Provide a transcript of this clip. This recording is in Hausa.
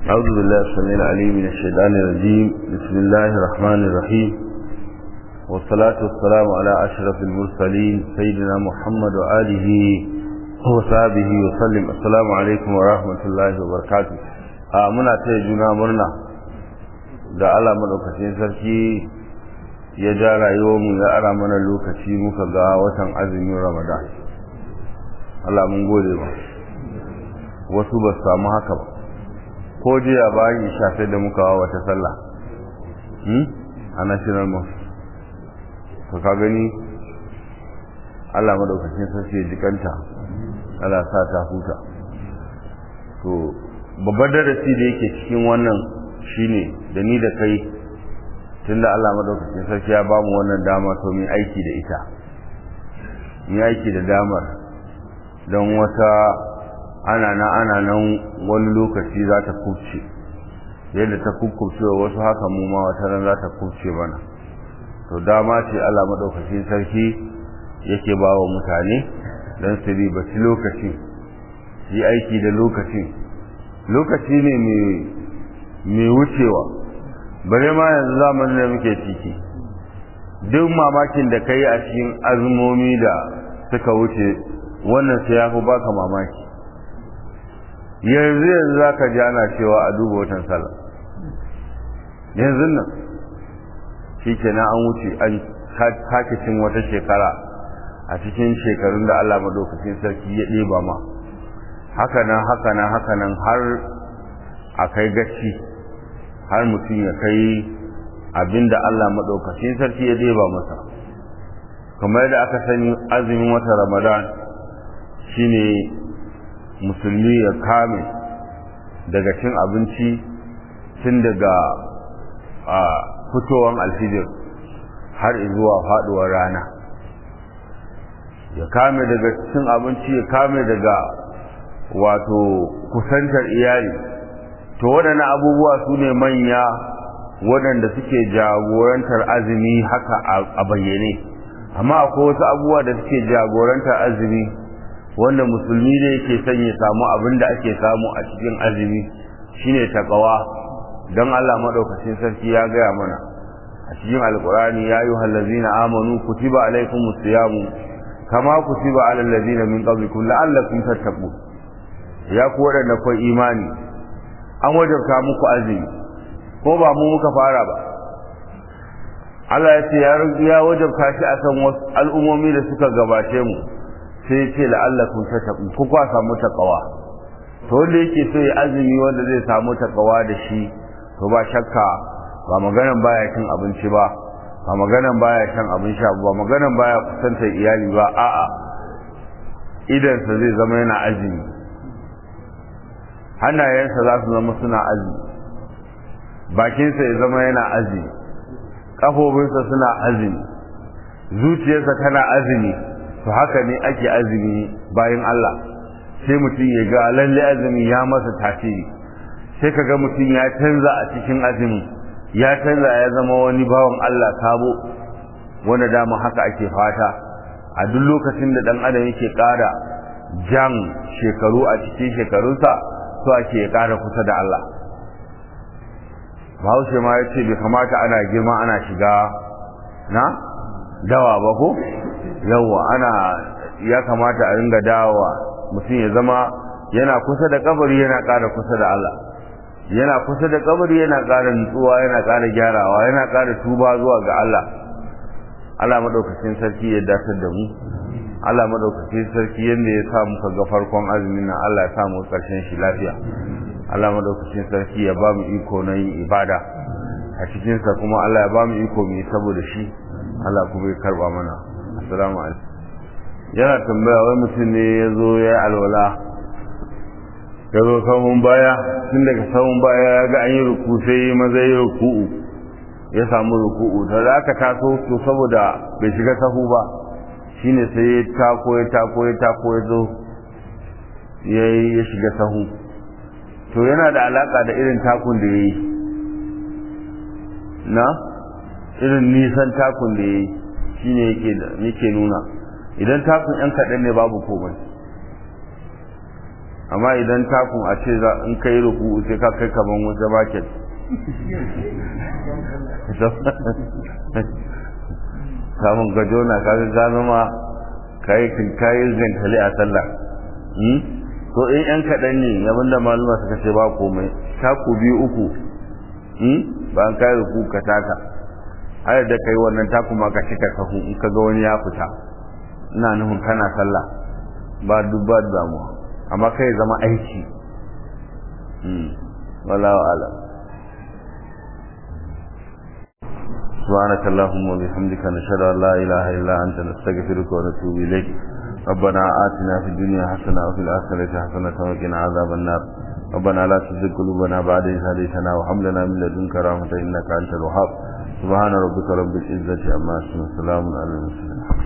أعوذ بالله السميع العليم من الشيطان الرجيم بسم الله الرحمن الرحيم والصلاة والسلام على أشرف المرسلين سيدنا محمد وآله وصحبه وسلم السلام عليكم ورحمة الله وبركاته muna taya juna murna da Allah madaukakin sarki ya ja rayuwarmu ya ara mana lokaci muka ga watan azumin Ramadan Allah mun gode ba wasu ba su samu haka ba ko jiya bayan shafe da muka wa wata sallah a national mosque to ka gani Allah madaukakin sarki ya jikanta Allah sa ta huta to babbar darasi da yake cikin wannan shine da ni da kai tunda Allah madaukakin sarki ya bamu wannan dama to mu aiki da ita mu aiki da damar don wata ana nan ana nan wani lokaci za ta kubce yadda ta kubce wa wasu haka mu ma wata ran za ta kubce mana to dama ce Allah madaukakin sarki yake ba wa mutane don su ribaci lokaci yi aiki da lokacin lokaci ne mai wucewa bare ma yanzu zamanin da muke ciki duk mamakin da ka yi a cikin azumomi da suka wuce wannan sai ya fi baka mamaki yanzu yanzu za ka ji ana cewa a duba watan sallah yanzu nan shi kenan an wuce an sake cin wata shekara a cikin shekarun da Allah maɗaukacin sarki ya ɗeba ma hakanan hakanan hakanan har a kai gaci har mutum ya kai abinda Allah maɗaukacin sarki ya ɗeba masa kamar yadda aka sani azumin wata ramadan shine musulmi ya kame daga cin abinci tun daga fitowar alfijir har zuwa faduwar rana ya kame daga cin abinci ya kame daga wato kusantar iyali to waɗannan abubuwa su ne manya waɗanda suke jagorantar azumi haka a bayyane amma akwai wasu abubuwa da suke jagorantar azumi wanda musulmi ne yake son ya samu abin da ake samu a cikin azumi shine takawa don Allah madaukakin sarki ya gaya mana a cikin alkurani ya yi hallazina amanu kutiba alaikumus siyamu kama kutiba alal ladina min qablikum la'allakum tattaqun ya ku wadanda kai imani an wajabta muku azumi ko ba mu muka fara ba Allah ya ce ya wajabta shi akan wasu al'ummomi da suka gabace mu sai ce la'allakum tattaqun ku kwa samu takawa to wanda yake so ya azumi wanda zai samu takawa da shi to ba shakka ba maganan baya cin abinci ba ba maganan baya shan abin sha ba maganan baya kusantar iyali ba a'a idansa zai zama yana azumi hannayensa za su zama suna azumi bakinsa ya zama yana azumi ƙafofinsa suna azumi zuciyarsa tana azumi to haka ne ake azumi bayan Allah sai mutum ya ga lalle azumi ya masa tasiri sai ka ga mutum ya canza a cikin azumi ya canza ya zama wani bawan Allah sabo wanda dama haka ake fata a duk lokacin da dan adam yake ƙara jan shekaru a cikin shekarunsa so ake ya ƙara kusa da Allah Bahaushe ma ya ce bai kamata ana girma ana shiga na dawa ba ko yawa ana ya kamata a ringa dawa mutum ya zama yana kusa da kabari yana ƙara kusa da Allah yana kusa da kabari yana ƙara nutsuwa yana ƙara gyarawa yana ƙara tuba zuwa ga Allah Allah madaukakin sarki ya datar da mu Allah madaukakin sarki yanda ya sa muka ga farkon azumin nan Allah ya sa mu karshen shi lafiya Allah madaukakin sarki ya ba mu iko na yin ibada a cikin sa kuma Allah ya ba mu iko mu yi saboda shi Allah kuma ya karba mana assalamu alaikum yana tambaya wai mutum ne ya zo ya alwala ya zo sahun baya tun daga sahun baya ya ga an yi ruku sai maza yi ruku'u ya samu ruku'u da za ka taso to saboda bai shiga sahu ba shine sai ya tako ya tako ya tako ya zo ya ya shiga sahu to yana da alaka da irin takun da ya yi na irin nisan takun da ya yi shine yake nuna idan takun yan kaɗan ne babu komai amma idan takun a ce za in kai ruku sai ka kai kaman wata baket samun gajo na kaga gano ma kayi kayi gantali a sallah to in yan kaɗan ne abin da maluma suka ce ba komai taku biyu uku ba an kayi ruku ka taka har da kai wannan taku ma ka cika sahu in ka ga wani ya fita ina nufin kana sallah ba duk ba damuwa amma kai zama aiki wala ala سبحانك اللهم وبحمدك نشهد ان لا اله الا انت نستغفرك ونتوب اليك ربنا آتنا في الدنيا حسنه وفي الاخره حسنه وقنا عذاب النار ربنا لا تزغ قلوبنا بعد إذ هديتنا وهب لنا من لدنك رحمه انك انت الوهاب سبحان ربك رب العزه عما يصفون وسلام على المرسلين